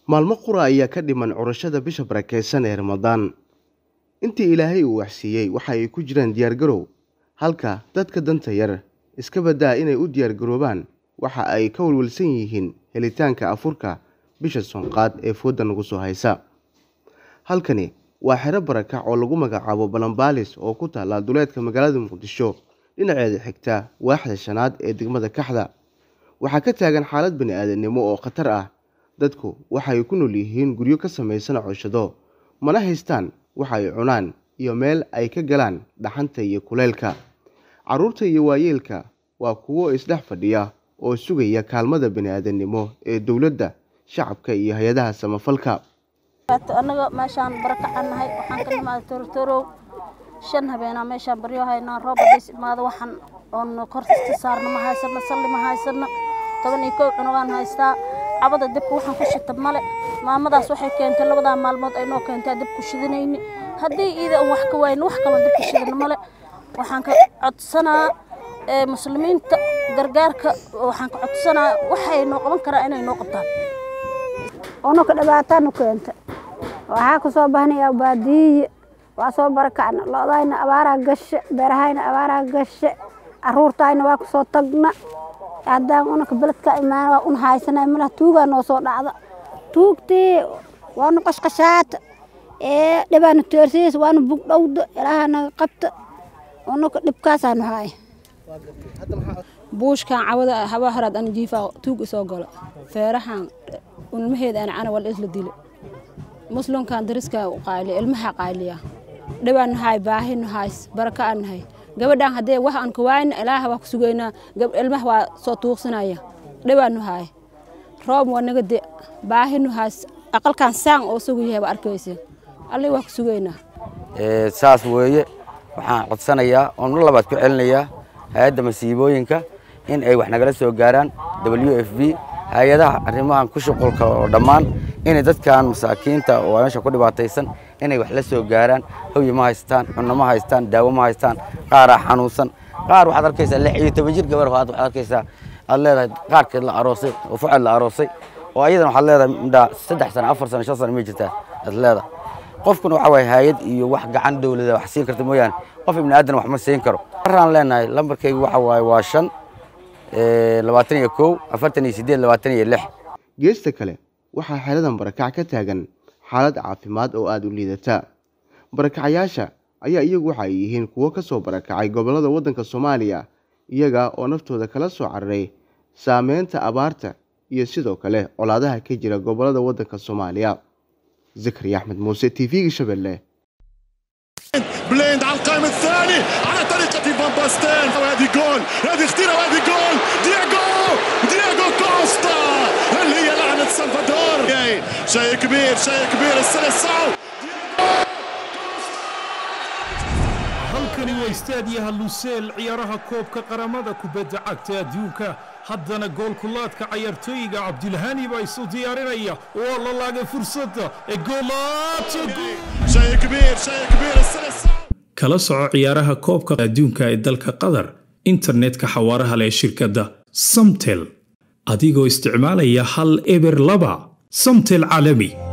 maalmo qura ayaa ka dhiman curashada bisha barakeysan ee ramadaan intii ilaahay uu waxsiiyey waxa ay ku jiraan diyaargarow halka dadka danta yar iska badaa inay u diyaargaroobaan waxa ay ka walwalsan yihiin helitaanka afurka bisha soonqaad ee fooda nagu soo haysa halkani waa xero barakac oo lagu magacaabo balambaalis oo ku taalla duleedka magaalada muqdisho dhinaceeda xigta waaxda shanaad ee degmada kaxda waxaa ka taagan xaalad bani aadamnimo oo khatar ah dadku waxa ay ku nool yihiin guryo ka samaysan cooshado mana haystaan waxa ay cunaan iyo meel ay ka galaan dhaxanta iyo kuleylka carruurta iyo waayeelka waa kuwo isdhex fadhiya oo sugaya kaalmada bani aadamnimo ee dowladda shacabka iyo hay-adaha samafalka annaga meeshaan barakacaan nahay waxaan ka nimaaday torotorow shan habeenaa meeshaan baryo haynaa roob hadays imaado waxaan oon kortasta saarna ma haysano salli ma haysano toban iyo kow cunugaan haystaa cabada dibka waxaan ku shita male maamadaas waxay keentay labadaa maalmood ay noo keentay dib ku shidanayni haddii iida aan wax ka wayno wax kaloo dib ku shidana male waxaan ka codsanaa muslimiinta gargaarka waxaan ka codsanaa waxay noo qaban karaa inay noo qabtaan unuka dhibaataanu keenta waxaa ku soo bahnayaa baadiye waa soo barakacna loodayna abaaraa gashe beerahayna abaaraa gashe caruurtayna waa ku soo tagna haddaan unaka beledka imaan waa un haysanay malaha tuugaa noo soo dhacda tuugtii waanu qashqashaata ee dhibaanu teersiis waanu bugdhowda ilaaha naga qabta unaka dhibkaasaanu haaya buushkan cawada habaa horaad an jiifaa tuug isoo galo feerahan ilmaheeda aan cana wal isla dile muslimkan dariska qaaliya ilmaha qaaliya dhibaan nahay baahi nahays baraka aan nahay gabadhan haddee wax aan kawaayna ilaaha waa ku sugaynaa ilmaha waa soo tuugsanaya dhibaan nahay roob waa naga de baahi nahays aqalkan saan oo sugu yahay waa arkaysa allii waa ku sugaynaa saas weeye waxaan codsanayaa oon mar labaad ku celinayaa hay-adda masiibooyinka in ay wax nagala soo gaaraan w f b hay-adaha arrimahan ku shuqulka oo dhammaan inay dadkan masaakiinta oo meesha ku dhibaataysan inay wax la soo gaaraan hawyi ma haystaan cunno ma haystaan daawo ma haystaan qaaraa xanuunsan qaar waxaad arkaysaa lix iyo toban jir gabar waxaad arkaysaa aad leedahay qaarkeed la aroosay oo fucad la aroosay oo ayadana waxaad leedahay midhaa saddex sano afar sano shan sano ma jirtaa aad leedahay qofkuna waxa waaye hay-ad iyo wax gacan dowlada wax siin karta mooyaane qof ibni aadan wax ma siin karo maraan leenahay lambarkaygu waxa waaye waa shan labaatan iyo kow afartan iyo siddeed labaatan iyo lix geesta kale waxaa xeeladan barakac ka taagan xaalad caafimaad oo aada u liidata barakacayaasha ayaa iyagu waxa ay yihiin kuwo ka soo barakacay gobollada waddanka soomaaliya iyaga oo naftooda kala soo cararay saameynta abaarta iyo sidoo kale colaadaha ka jira gobollada waddanka soomaaliya zakariya axmed muuse t v-ga shabeelle بليند على القائم الثاني على طريقة فان باستين وهذه جول هذه خطيرة وهذه جول دياغو دياغو كوستا اللي هي لعنة سلفادور شيء كبير شيء كبير السلسعو halkani waa istaadiyaha luseel ciyaaraha koobka qaramada kubadda cagta adduunka haddana goolkulaadka cayaartooyiga cabdilhani baa isu diyaarinaya waa la laagay fursadda ee شيء كبير شيء كبير السلسعو kala soco ciyaaraha koobka adduunka ee dalka qatar internetka xawaaraha leh shirkadda samtel adigoo isticmaalaya hal eber laba samtel caalami